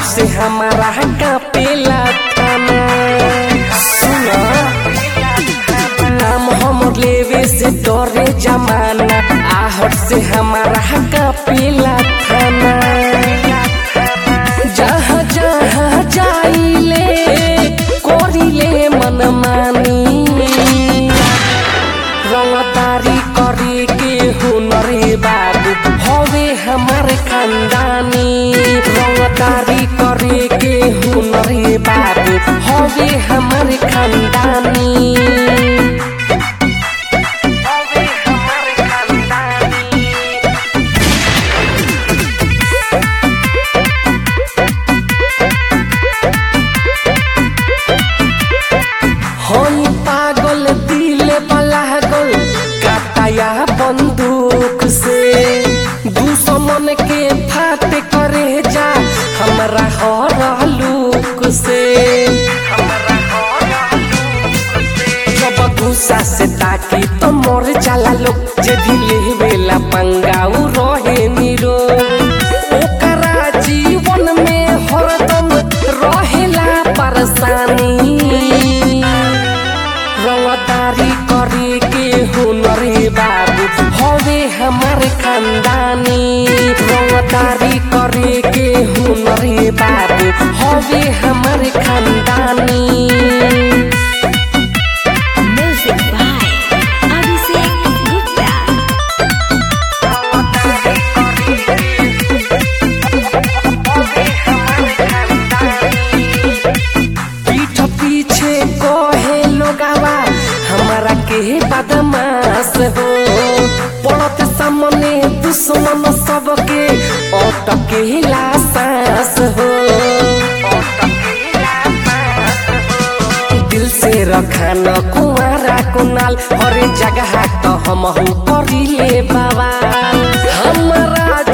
आहट से हमारा कापेला थाना सुना नाम हमर लेवे से डरे जमाना आहट से हमारा कापेला थाना जहाँ जहाँ जाइले करिले मनमानी रंगदारी करे के हुनरे बाबू हवे हमार खानदानी रंगदारी करे के हुनरे बाबू हवे हमार खानदानी हवे हमार खानदानी हई पागल दिल बलागल काटाया बंदूक से दुश्मन के फाट करे जा हमरा हर लूक से जब गुस्सा से ताकी तो मर जाला लोग जे भी लेवेला पंगाऊ रहे निरो ओकरा जीवन में हरदम रहेला परेशानी रंगदारी करे के हुनरे बाबू हवे हमार खानदानी रंगदारी करे के हुनरे बाबू हवे हमार खानदानी Music by Abhishek Gupta. पीठ पीछे कहे लोगावा हमारा के बदमाश हो पड़त सामने दुश्मन सबके अटके सांस हो दिल से रखन कुआरा कुनाल हर जगह तो हम करिले बाबा हमारा